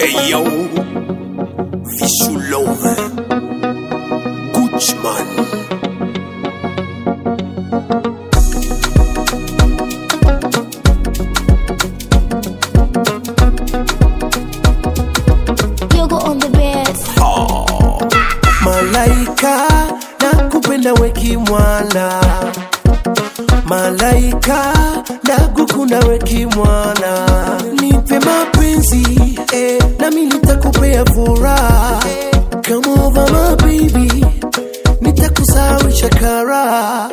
Hey yo, Vishulove, Guchman. Yogo on the bed. Malaika na kupenda weki mwana Malaika na kukunda weki mwana Nipe mapenzi eh, nami nitakupea furaha Come over my baby nitakusawisha kara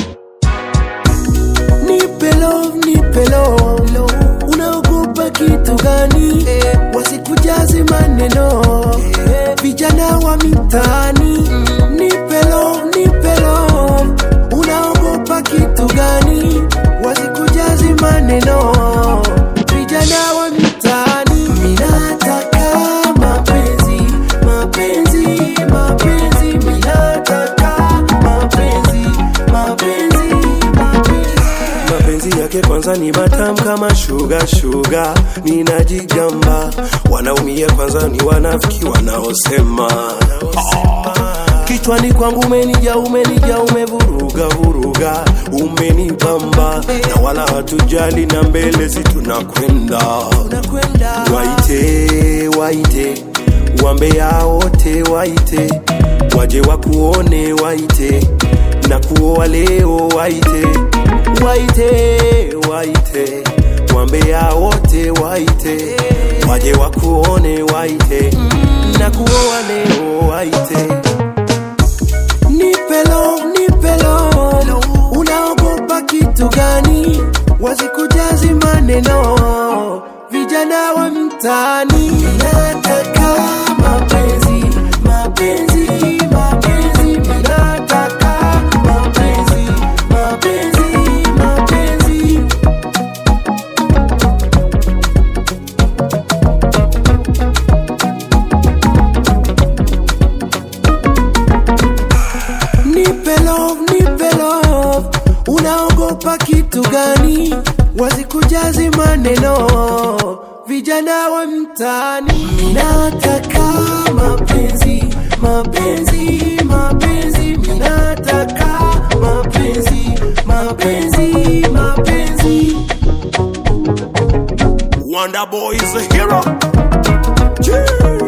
Nipe love, nipe love Unaogopa kitu gani? Wasikujazi maneno Vijana wa mitaani Nipe love, nipe love Unaogopa kitu gani? Wasikujazi maneno Vijana wa mitaani Minataka mapenzi, mapenzi, mapenzi Minataka mapenzi, mapenzi, mapenzi mapenzi yake kwanza ni matam kama shuga shuga, ninajigamba wanaumia kwanza ni wanafiki wanaosema Ah. kichwani kwangu umenija umenija umevuruga vuruga umenibamba na wala hatujali na mbele si tunakwenda waite waite wambea wote waite waje wakuone waite na kuoa leo waite waite waite wambea wote waite waje wakuone waite na kuoa leo waite nipe love, nipe love. unaogopa kitu gani wasikujazi maneno vijana wa mtaani nataka mapenzi mapenzi mapenzi nataka mapenzi mapenzi mapenzi nipe love, nipe love. Unaogopa kitu gani? Wasikujazi maneno vijana wa mtaani. Minataka mapenzi, mapenzi, mapenzi. Minataka mapenzi, mapenzi, mapenzi. Wonder Boy is a hero. Cheers.